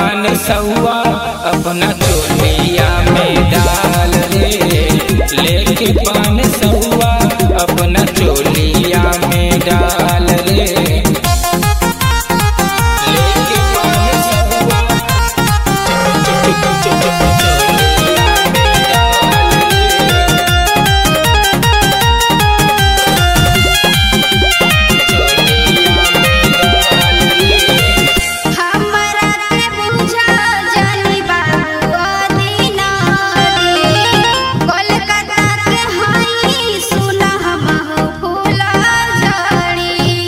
पान सौआ अपना चोलिया में डाल रे लेके पान सौआ अपना चोलिया में डाल रे लेके पान सौआ चोलिया में डाल रे हमरा के बुझा जानी बाबू दीनारी कोलकाता के हई सुना हम फूला झड़ी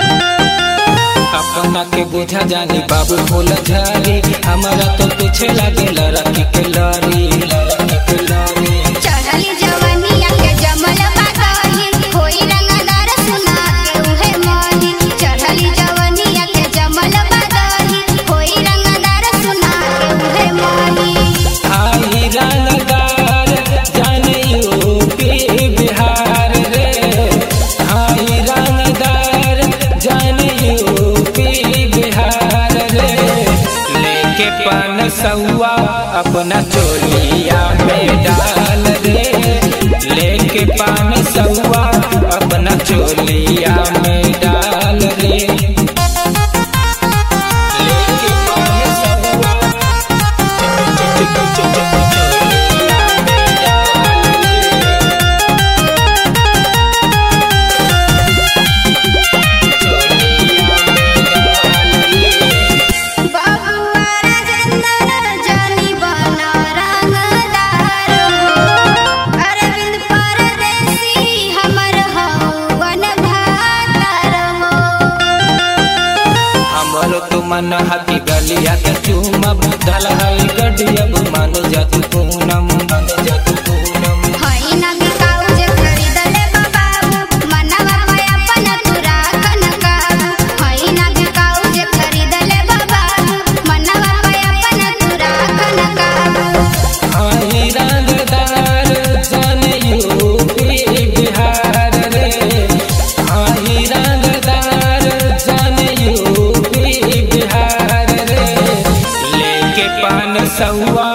अपना के बुझा जानी बाबू फूल झारी हमारा तो पीछे लागे लड़की के लड़ी लड़की के लड़ी चढ़ली जवानिया के जमल बागही होई रंगदार सुना के उहे मोही चढ़ली जवानिया के जमल बागही होई रंगदार सुना के उहे मोही आई रंगदार जाने यूपी बिहार रे आई रंगदार जाने यूपी बिहार रे लेके पान सौआ अपना चोलिया में डाल रे लेके पान सौआ अपना चोलिया में डाल रे लेके पान सौआ बाबुआ राजेंद्र जानी बना रंगदार हो अरविंद परदेसी हमर हवन भातार हो हमरो तो मन हकी गलिया के चूमब दलहई गडियब मान जतु पूनम मान जतु पूनम हई ना बिकाऊ जे खरीदले बाबू मनवा पे अपन तुरा कनकाबू हई ना बिकाऊ जे खरीदले बाबू मनवा पे अपन तुरा कनकाबू आई रंगदार जाने यूपी बिहार रे आई रंगदार जाने यूपी बिहार रे लेके पान सौआ